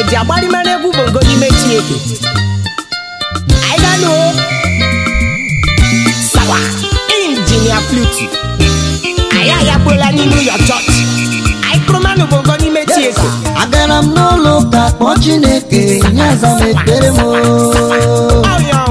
ji agbarịma n'egwu bongo n'ime Chineke anyị ga nụ sawa injinia flute anyị agakpuola n'ime ụlọ chọọchị anyị kụrụmanụ bongo n'ime Chineke agara m n'ụlọ ụka kpọọ chineke nye aza m ekpere m ọyọ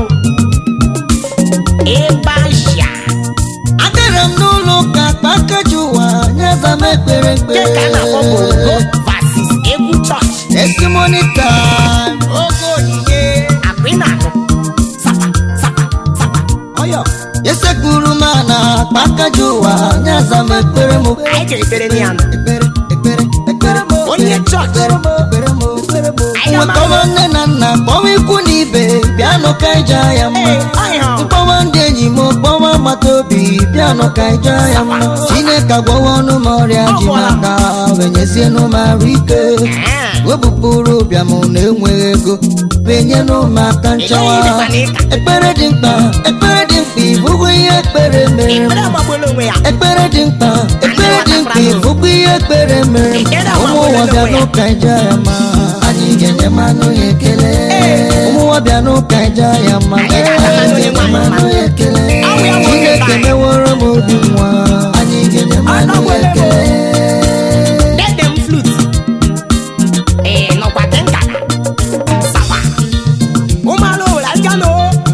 ịba sha agara m n'ụlọ ụka kpaa nkeji ụwa nye aza m ekpere nke ka a na-akpọ bongo ekpere versus egwu chọọchị testimony time oge onyinye akpa ị na-anụ sapa sapa sapa ọyọ esekpuru m ana kpaa nkeji ụwa nye aza m ekpere m anyị ga-ekpere na ya nụ ekpere ekpere ekpere m Onye chọọchị. ekpere m ekpere m ekpere m Anyị ga-ama- nwekọwa nne na nna kpọwa ikwu na ibe bịanụ ka anyị jaa ya mma Ee, ọyọ mkpọwa ndị enyi m kpọwa agbata obi bịanụ ka anyị jaa ya mma chineke agwọwa ọnụ m ọrịa ji n'aka wenyezienụ m arụ ike Ah. wepụpụrụ ụbịam na enweghị ego benyenụ m aka nchawa Ị gaghị ịdịkwa n'ịka. ekpere dị mkpa ekpere dị mkpa ịbụgo ihe ekpere mere m ekpere agbagbola onwe ya ekpere dị mkpa ekpere dị mkpa ịbụkwa ihe ekpere mere m Ekpere ụmụ ụwa agbagbola bịa onwe ya. n'ụka ije ya ma anyị ga-enye mmanụ ya ekele ụmụ ụwa bịa n'ụka ije ya ma Anyị ga-enye mmanụ ga-enye mmanụ ya ekele Ọ bụ ya nwoke chineke taa. meworo m obi nwa anyị ga-enye mmanụ ya ekele dede m flute ee nọkwa dị nkata sapa ụmụala owere aka nụ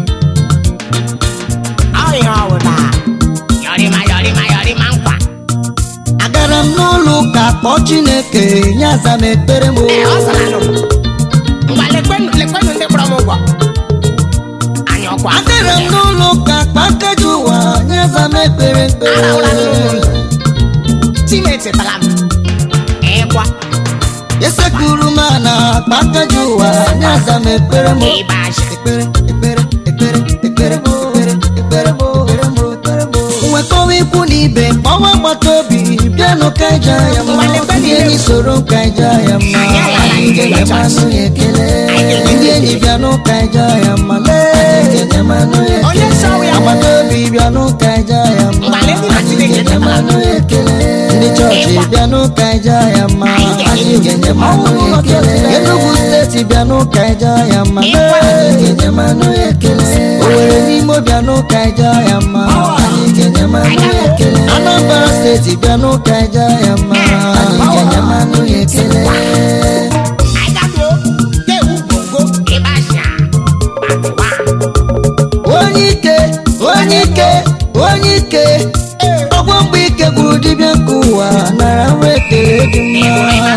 ọhịa ọwụda yọrịma yọrịma yọrịma nkwa agara m n'ụlọ ụka kpọọ chineke nye aza m ekpere m ee ọ sara nụ ngwa lekwenụ lekwenụ ndị kpọrọ m ụgwọ anyị ọkwa agara m n'ụlọ ụka kpaa nkeji ụwa nye aza m ekpere arahụla n'ụlọ ekpere chinechetara m ịkwa esekpuru m ana kpaa nkeji ụwa nye aza m ekpere m ịba asha ekpere ekpere ekpere ekpere m ekpere ekpere m ekpere m ekpere m nwekọwa ikwu na ibe kpọwa agbata obi bịanụ ka ije ya mma ndị enyi soro ka ije ya mma anyị ga-enye mmanụ ya ekele ndị enyi bịanụ ka ije ya mma lee anyị ga-enye mmanụ ya Onye ekele nsọ ya. agbata obi bịanụ ka ije ya mma Mgbale ndị na anyị Chineke ga-enye mmanụ ya ekele ndị chọọchị Ịkwa. bịanụ ka ije ya mma anyị ga-enye mmanụ ya ekele Enugu steeti bịanụ ka ije ya mma Ịkwa. anyị ga-enye mmanụ ya ekele Owerri n'ime bịanụ ka ije ya mma anyị ga-enye mmanụ ya ekele Anambra steeti bịanụ ka ije ya mma anyị ga-enye mmanụ ya ekele anyị ga-atụ tewu bongo ịba asha gbagwa onye ike onye ike onye ike ọgwọ mgbe ike gwuru dibịa nke ụwa nara nwa ekele dị mma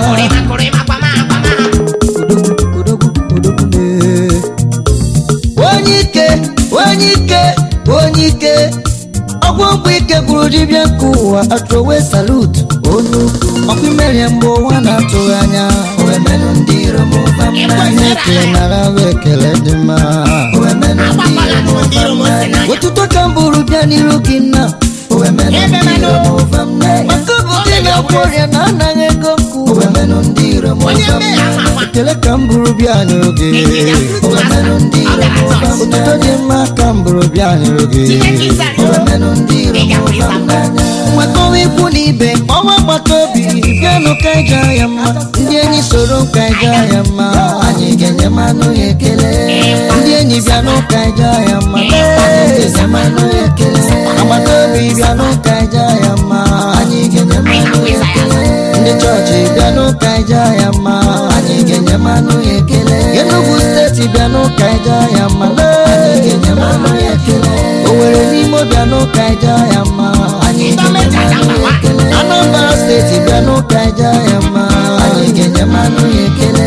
Odogwu, odogwu na- onye ike onye ike onye ike ọgwụ mgbe ike gwuru dibịa nke ụwa atụwe salut onye ukwu ọkwa imerie mgbe ụwa na-atụghị anya owemenụ ndị iro m ụba m n'anya ekele nara nwa ekele dị mma owemenụ ndị iro m ụba m n'anya otuto ka m bụrụ bịa n'iru gị nna owemenụ ndị iro m ụba m n'anya maka ọ bụ gị na-agwọ ọrịa na anaghị ego nkwu owemenụ ndị iro m ụba m n'anya ekele ka m bụrụ bịa n'iru gị owemenụ ndị iro m ụba m otuto dị mma ka m bụrụ bịa n'iru gị owemenụ ndị iro m ụba m n'anya nwekọwa ikwu na ibe kpọwa agbata obi bịanụ ka anyị jaa ya mma ndị enyi soro ka anyị jaa ya mma anyị ga-enye mmanụ ya ekele ndị enyi bịanụ ka anyị jaa ya mma anyị ga-enye mmanụ ya ekele agbata obi bịanụ ka anyị jaa ya mma anyị ga-enye mmanụ ya ekele ndị chọọchị bịanụ ka anyị jaa ya mma anyị ga-enye mmanụ ya ekele Enugu steeti bịanụ ka anyị jaa ya mma anyị ga-enye mmanụ ya ekele Owerri n'ime bịanụ ka anyị jaa ya mma anyị ga-enye mmanụ ya ekele Anambra steeti bịanụ ka anyị jaa ya mma anyị ga-enye mmanụ ya ekele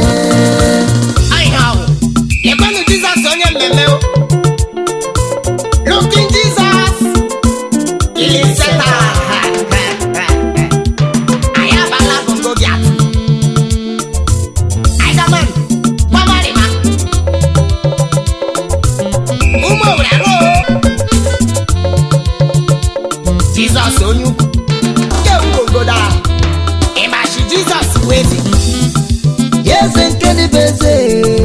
lekwanụ jizọs onye mmemme o. looking jesus iliseta anyị abala bongo gị atụ anyị gaman gbamarịma ụmụ owere arụ jizọs onye ukwu nke ugogodo ahụ ịmachi jizọs wee dị eze nke dịbe eze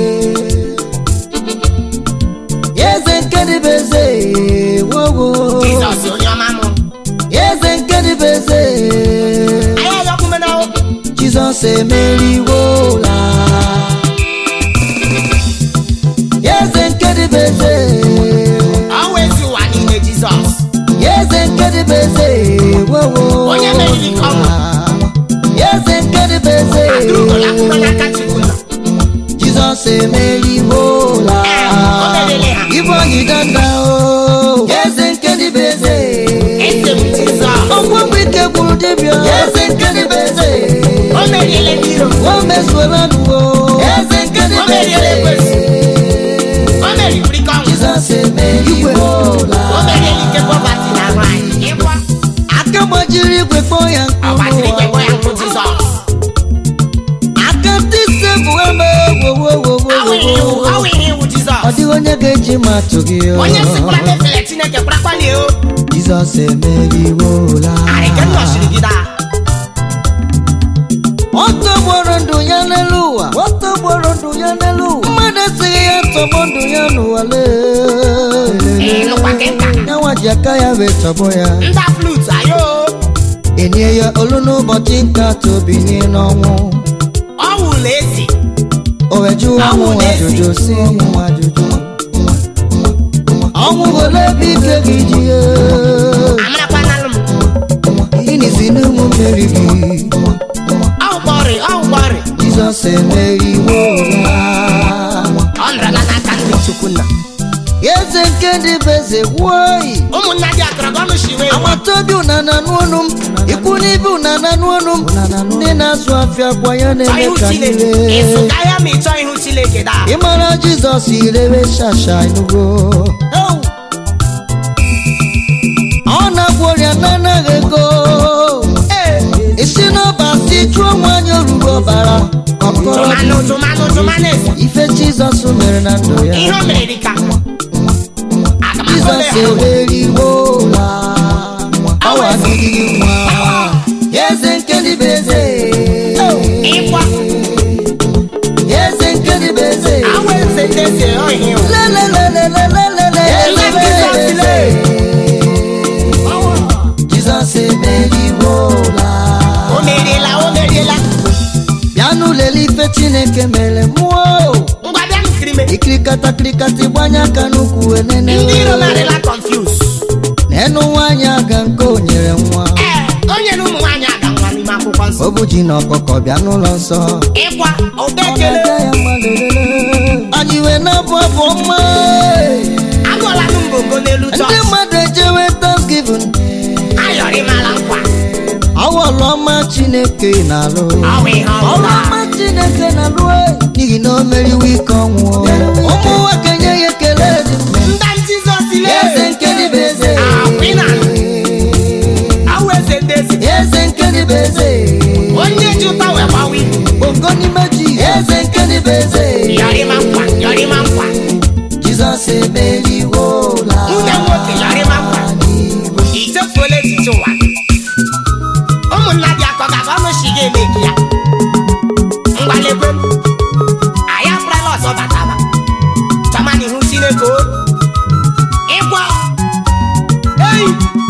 eze nke dịbe eze wowo jizọs onye ọma mụ eze nke dịbe eze anyị ayọkwume na jizọs emeriwola dịbe eze wowo Onye meriri ka ọ bụ. eze nke dịbe eze Atụrụla mkpụrụ n'aka Chukwu nọ. jizọs emeriwola o meriri ha. ibe anyị danda o eze nke dịbe eze Eze m Jizọs. ọgwụ mgbe ike gwụrụ dibịa eze nke dịbe eze O meriela ndị iro. o mezuola nuwo eze nke O dịbe meriela ekwensu. eze O meriri ka ọnwụ. jizọs emeriwola O meriela ike pọvati na arụ anyị. Ịkwa. aka gbajiri igwe kpọọ ya Ọ gbasiri ike kpọọ ya nkụ Jizọs. aka ndị ise bụ eme Ọ wụ ihe iwu. Ọ wowowowo wụ ihe iwu Jizọs. ọ dịghị onye ga-eji ma atụ gị o. Onye sikwara na-efere Chineke kwarakwalie o. jizọs emeriwola Arị nke nna ọchịrị gị daa. ọ tọgbọrọ ndụ ya n'elu ụwa ọ tọgbọrọ ndụ ya n'elu ụwa mmadụ esighị ya tọgbọ ndụ ya n'ụwa Ee, nụkwa gị nka. ya nwa ji aka ya wee tọgbọ ya Nda flute ayo. enye ya olu n'ụbọchị nke atọ binye n'ọnwụ Ọ wụla esi. o wee jụọ Ọnwụ ọnwụ na-esi. ajụjụ si ọnwụ ajụjụ ọnwụ ole ebe ike gị ji ya Amarakwanalụ m. gịnị si n'ụmụ mmeri gị Ọ gbọrị, ọ gbọrị. jizọs emeriwola Ọ nọrọla n'aka ndị Chukwu nna. eze nke ndị bụ eze wuoyi Ụmụnna dị akọrọ gị ọnụ shiwe nwa. agbata obi ụnana n'ọnụ m ikwu n'ibe ụnana n'ọnụ m ndị na-azụ afịa kwa ya Chọọ na-eme ihu ka Chineke. niile Ịsụka ya ma ị chọọ ihu Chineke daa. ịmara jizọs irewe shasha enugo ọ na-agwọ ọrịa na-anaghị ego isi n'ọba si jụọ nwanyị oruru ọbara ọkọrọ Tụmanụ, tụmanụ, tụmanụ esi. ife jizọs mere na ndụ ya Ihe o mere dị ka. Aga m akpọ jizọs ya. emeriwola awa dịghị nwa eze nke ndị bụ eze Ịkwa. eze nke ndị bụ eze Awa eze ndị eze ọ ihe o. lelelelelelelele Ele Jizọs le. jizọs emeriwola O meriela, o meriela. bịa n'ụlele ife chineke mere mmụọ Ngwa bịa nkiri me. ikirikata kirikata ịgbanye aka n'ukwu enene Ndị iro narịla confuse. n'enu nwaanyị aga nke o nyere nwa Ee, onye na ụmụ nwaanyị aga nwa n'ime akwụkwọ nsọ. o bụ ji na ọkụkọ bịa n'ụlọ nsọ Ịkwa, ụda ekele. anyị wee na-abụ abụ ọma Agụọla m mbongo n'elu ndị chọọchị. mmadụ ejewe thanksgiving Ayọrị mara nkwa. awọlụ ọma chineke na-alụ Ọ bụ ihe ọ ọrụ bụla. ọma chineke na-alụ e, n'ihi na o meriwo ike ọnwụ ụmụ nwoke nye ya ekele dị mma. Nda m Jizọs le. eze nke dị bụ eze Akwụ ị na-anụ. Awụ eze ndị ezi. eze nke dị bụ eze Onye ji ụta wee gbawa ibu. bongo n'ime ji eze nke dị bụ eze Yọrịma nkwa, yọrịma nkwa. jizọs emeriwola Nwunye m nwoke yọrịma nkwa. I chefuola echiche ụwa. Ụmụnna dị akọ ga-abụ ọnụ shi ga-eme gị ya. Ngwalekwe m. Anyị apụrala ọzọ bataba. Chọma n'ihu Chineke o. Ịgwa. Ei.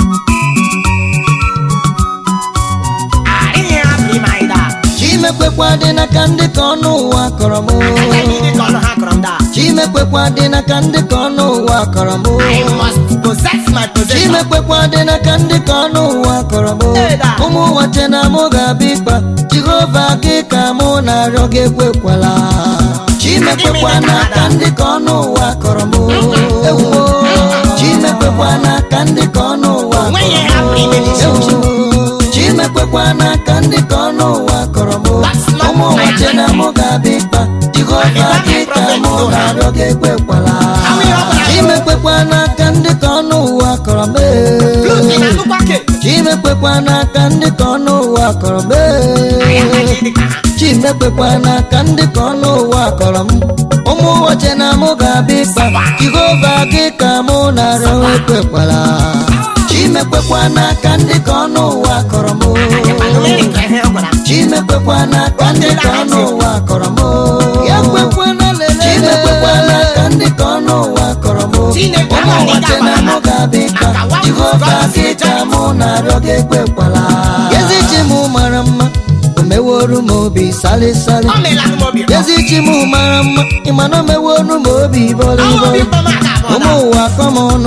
Arịghị hapụ ime anyị daa. chimekwekwa dị n'aka ndị ka ọnụ ụwa kọrọ m Aka ndị dị ka ọnụ ha kọrọ m daa. chimekwekwa dị n'aka ndị ka ọnụ ụwa kọrọ m I must possess my possession. chimekwekwa dị n'aka ndị ka ọnụ ụwa kọrọ m Eda. ụmụ ụwa che na mụ ga-abịa ikpa jehova gị ka mụ na-arịọ gị ekwekwala chimekwekwa n'aka ndị ka ọnụ ụwa kọrọ m ewuo chimekwekwa n'aka ndị ka ọnụ ụwa Onweghị kọrọ hapụ ime n'isi m uche. chimekwekwa n'aka ndị ka ọnụ ụwa kọrọ m That's not ụmụ ụwa my che na mụ ga-abịa ikpa jehova gị ka mụ na-arịọ gị ekwekwala How many of us- chimekwekwa n'aka ndị ka ọnụ ụwa kọrọ m Flute ị na-anụkwa ke? chimekwekwa n'aka ndị ka ọnụ ụwa kọrọ m Anyị agaghị dị ka ha. chimekwekwa n'aka ndị ka ọnụ ụwa kọrọ m ụmụ ụwa che na mụ ga-abịa ikpa jehova gị ka mụ na-arịọ ekwekwala chimekwekwa n'aka ndị ka ọnụ ụwa kọrọ m Anụ mmiri ka ihe ọ gwara m. chimekwekwa n'aka ndị ka ọnụ ụwa kọrọ m chimekwekwa n'aka ndị ka ọnụ ụwa kọrọ m Chineke ụmụ amaghị ụwa gị che na agbara mụ ha. ga-abịa ikpa Maka nwa jehova God gị si ka judge. mụ na-arịọ gị ekwekwala ezi chi m mara mma o meworu m obi salịsalị O meela m obi ụtọ. ezi chi m mara mma ịma na o meworu m obi Ọnwụ obi bọlịbọlị ụtọ m aka abụọ ụmụ daa. ụwa kọ m ọnụ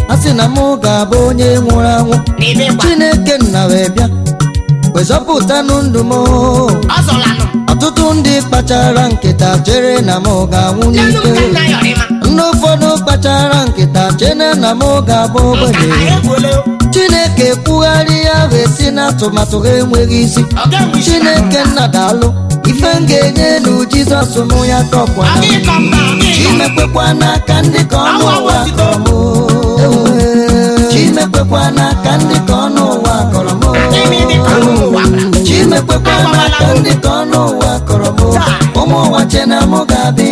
a sị na mụ ga-abụ onye nwụrụ anwụ n'ime gwa chineke nna wee bịa wezọpụtanụ ndụ m ọ zọlanụ ọtụtụ ndị kpachara nkịta chere na m ga-anwụ n'elu n'ike nke nna yọrịma ndị ụfọdụ kpachara nkịta chere na m ga-abụ nka ogbenye ha egbuole chineke kwugharị ya wee si na atụmatụ ha enweghị isi ọ ga-enwe isi na chineke nna daalụ ife m ga-enye elu jizọs mụ ya tọkwa ọ gị kọ mba ọ gị kọ chimekwekwa n'aka ndị ka ọnụ ụwa kọrọ m chimekwekwa n'aka ndị ka ọnụ ụwa kọrọ m Gịnị dị ka ọnụ ụwa gwara? chimekwekwa n'aka ndị ka ọnụ ụwa kọrọ m ụmụ ụwa che na mụ ga-abịa